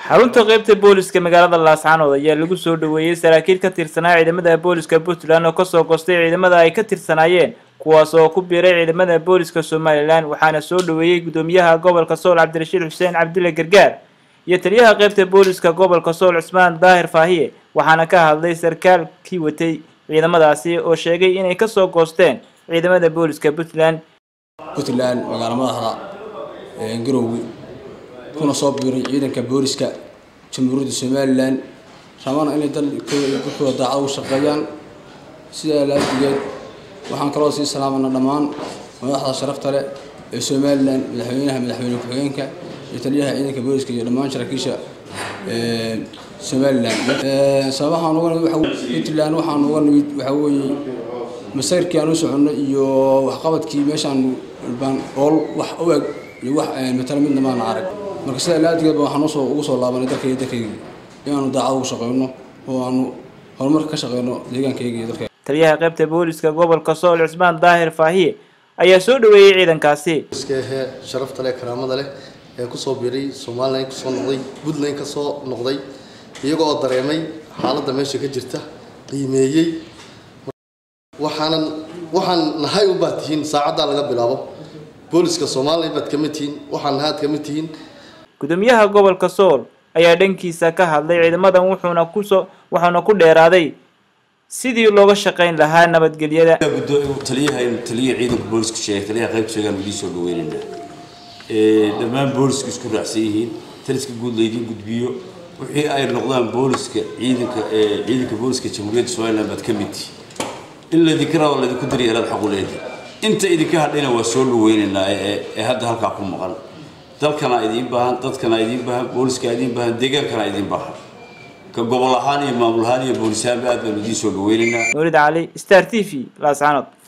xarunta qeybta booliska magaalada laascaanood ayaa lagu soo dhaweeyey saraakiil ka tirsanaa ciidamada booliska puntland oo kasoo goostay ciidamada ay ka tirsanaayeen kuwaas oo ku biiray ciidamada booliska somalilan waxaana soo dhaweeyey gudoomiyaha gobolka sool cabdirashiid xuseen cabdile gargaar iyo taliyaha qeybta booliska gobolka sool cusmaan daahir faahiye waxaana ka hadlay sarkaalkii watay ciidamadaasi oo sheegay inay kasoo goosteen ciidamada booliska puntland puntland magaalo madaxda garoowe kuna soo biiray ciidanka booliska jamhuuriyadda somalilan rabana inay dalkooda daacad ugu shaqeeyaan sidaa laadigeed waxaan kaloo sii salaamana dhammaan madaxda sharafta leh ee somalilan madaxweynaha madaxweyne ku-xigeenka iyo taliyaha ciidanka booliska iyo dhammaan saraakiisha somalilan sababahaan uga nimid puntland waxaan uga nimid waxaa weeye masayrkii aan u soconno iyo waxqabadkii meeshaan baan ool wax u eg iyo wax matala midna maana arag marka sidaa laadigeedba waxaan usoo ugu soo laabanay dalkayga dalkayga inaanu daacad ugu shaqeyno oo aanu horumar ka shaqeyno deegaankayga iyo dalkayga taliyaha qeybta booliska gobolka sool cusmaan daahir faahiye ayaa soo dhaweeyey ciidankaasi iskahe sharafta leh karaamada leh ee kusoo biiray somalilan kusoo noqday puntland kasoo noqday iyaga oo dareemay xaaladda meesha ka jirta qiimeeyey waxaanan waxaan nahay ubaad tihiin saacaddaa laga bilaabo booliska soomaaliya baad kamid tihiin waxaan nahaad kamid tihiin gudoomiyaha gobolka sool ayaa dhankiisa ka hadlay ciidamadan wuxuuna kusoo wuxuuna ku dheeraaday sidii looga shaqayn lahaa nabadgelyada taliyaha taliyaha ciidanka booliska sheegay taliyaha qaybta sheegaan idiin soo dhaweynaynaa dhammaan booliska isku raacsan yihiin taliska guud laydin gudbiyo wixii ay noqdaan booliska ciidanka ciidanka booliska jamhuuriyadda somaliland baad ka mid tihi in laydinka rabo laydinku daryeelaad xaqu leedahay inta idinka hadhayna waa soo dhaweynaynaa ee hadda halkaa ku maqan dalkana idiin baahan dadkana idiin baahan booliska idiin baahan deegaankana idiin baahan ka gobol ahaan iyo maamul ahaan iyo boolisahaanba aad baanu idiin soo dhaweynaynaa nuurid cali star t v laascaanood